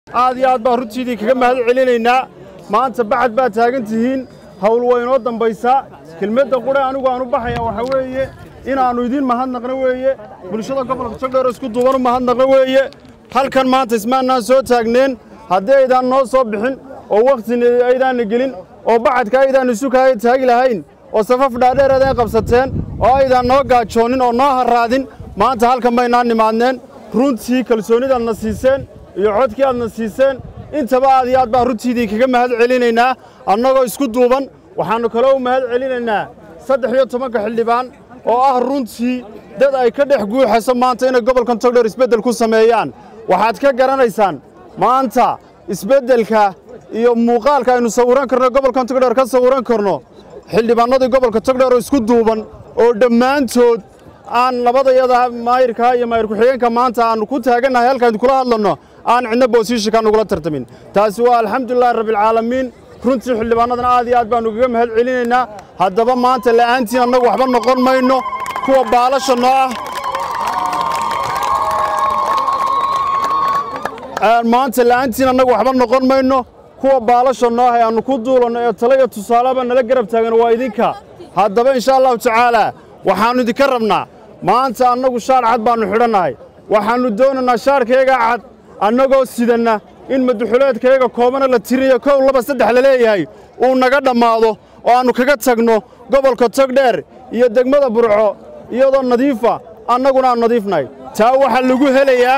aad iyo aad baan runtiidii kaga mahad celinaynaa maanta bacad baad taagan tihiin hawl waa inoo dambaysaa kelmadda qudhe anigu aan u baxaya waxaa weeye inaannu idiin mahadnaqno weeye bulshada gobolka jogdheer isku duuban u mahadnaqno weeye halkan maanta ismaannaan soo taagneen haddii aydaan noo soo bixin oo wakhtina aydaanna gelin oo bacadka aydaan isu kaaya taagi lahayn oo safaf dhaadheer aydaan qabsateen oo aydaan noo gaajoonin oo noo harraadin maanta halkan baynaan nimaadneen runtii kalsoonidaadna siiseen iyo codkii aadna siiseen intaba aad iyo aad baan runtiidii kaga mahad celinaynaa annagoo isku duuban waxaannu kaloo u mahad celinaynaa saddex iyo tobanka xildhibaan oo ah runtii dad ay ka dhex guuxayso maanta inay gobolkan togdheer isbeddel ku sameeyaan waxaad ka garanaysaan maanta isbeddelka iyo muuqaalka aynu sawiran karno gobolkan togdheer ka sawiran karno xildhibaannadii gobolka togdheer oo isku duuban oo dhammaantood aan labadayada maayirka iyo maayir ku-xigeenka maanta aannu ku taagannahay halkaan kula hadlanno aan cidna boosiishikaa nugula tartamin taasi waa alxamdulilahi rabbialcaalamiin runtii xildhibaannadan aad iyo aad baannu kaga mahad celinaynaa haddaba maanta la'aantiin annagu waxba noqon mayno kuwa baalasha noo ah maanta la'aantiin annagu waxba noqon mayno kuwa baalasha noo ah ee aannu ku duulanno ee tale iyo tusaaleba nala garab taagan waa idinka haddaba inshaa allahu tacaalaa waxaannu idinka rabnaa maanta annagu shaar cad baannu xidhannahay waxaannu doonaynaa shaarkayaga cad annagoo sidanna in maduxuleedkayaga koobana la tiriyo kow laba saddex la leeyahay uu naga dhammaado oo aannu kaga tagno gobolka togdheer iyo degmada burco iyadoo nadiifa annaguna aan nadiifnahay taa waxaa lagu helayaa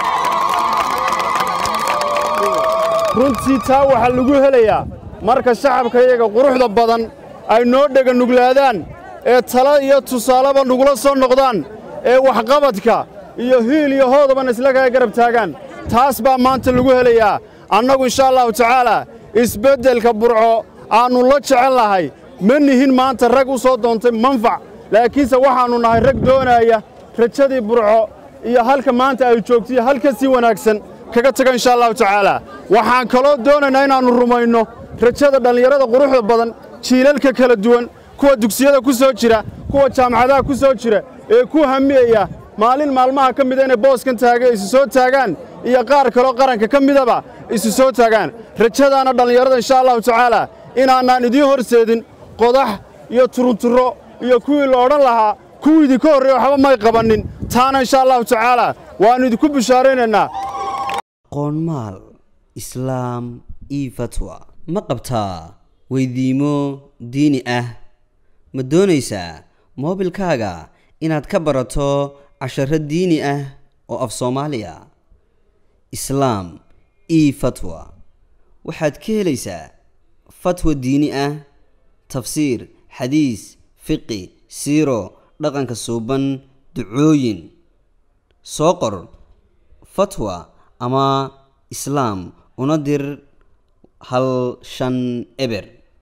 runtii taa waxaa lagu helayaa marka shacabkayaga quruxda badan ay noo dhega nuglaadaan ee tala iyo tusaaleba nugula soo noqdaan ee waxqabadka iyo hiil iyo hoodaban isla kaga garab taagaan taas baa maanta lagu helayaa annagu inshaa allahu tacaalaa isbeddelka burco aannu la jecel nahay ma nihin maanta rag u soo doontay manfac laakiinse waxaannu nahay rag doonaaya rajadii burco iyo halka maanta ay joogto iyo halka sii wanaagsan kaga taga inshaa allahu tacaalaa waxaan kaloo doonaynaa inaannu rumayno rajada dhallinyarada quruxda badan jiilalka kala duwan kuwa dugsiyada ku soo jira kuwa jaamacadaha ku soo jira ee ku hamiyaya maalin maalmaha ka mida inay booskan taaga isu soo taagaan iyo qaar kaloo qaranka ka midaba isu soo taagaan rajadaana dhallinyarada inshaa allahu tacaalaa inaanaan idiin horseedin qodax iyo turunturo iyo kuwii la odhan lahaa kuwii idinka horreeya waxba may qabannin taana inshaa allahu tacaalaa waannu idinku bishaaraynaynaa qoonmaal islaam io fatwa ma qabtaa weydiimo diini ah ma doonaysaa moobilkaaga inaad ka barato casharo diini ah oo af soomaaliya islaam io fatwa waxaad ka helaysaa fatwa diini ah tafsiir xadiis fiqi siiro dhaqanka suuban ducooyin soo qor fatwa ama islaam una dir hal shan eber